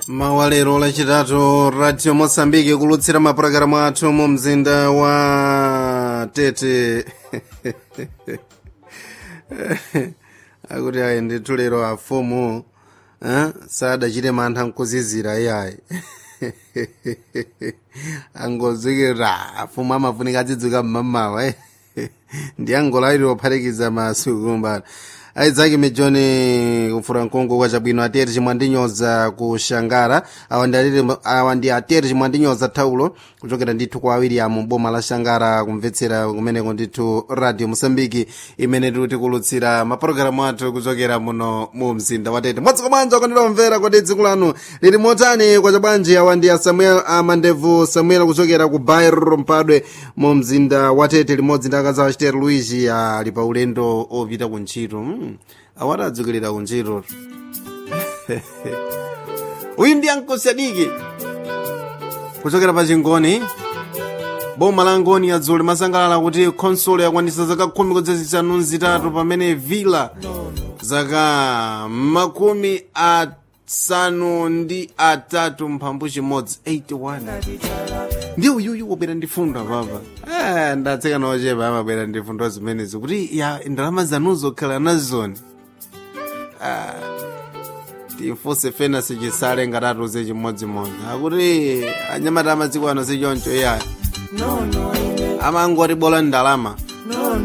mawalero lachitatu radio mosambiki kulutsira mapulogalamu athu mu mzinda wa tete akuti ayi ndithu lero afumu eh, sadachite mantha nkuzizira iyayi angozikira afumu amafunika adzidzuka mmamawa eh. ndi angola ili ophatikiza masuku kumbana aidzaki mijoni kufura mkungu kwa chabwino ateri chimwandinyoza ku shangara awa ndi alili- awa ndi ateri chimwandinyoza thaulo kuchokera ndithu kwa william boma la shangara kumvetsera kumeneko ndithu radio mosambiki imene tikuti kulutsira mapulogalamu athu kuchokera muno mu mzinda wa tete mwadziko bwanji kondilomvera kodi dziko lanu lili motani kwa chabwanji awa ndi asamuel amandevu samuel kuchokera ku bairo mpadwe mu mzinda wa tete limodzi ndi akazi achitero luigi ali pa ulendo opita ku ntchito mm. awati adzukilira ku ntchito uyu ndi ankosadiki kuchokera pa chingoni boma la ngoni adzuli masangalala kuti khonsolo yakwanisa zaka khumi kudzazisanu zitatu pamene villa zaka makumi asanu ndi atatu mphambu chimodzi 81 ndi uyuyu wabwera ndi fundo apapa Eh, ndatseka nochepa amabwera ndi fundo zimenezi kuti ya ndalama zanuzo khala nazoni tifuse fena sichisale ngatatuze chimodzimodzi akuti anyamata amadziko ano sichoncho iya amangoti bola ndalama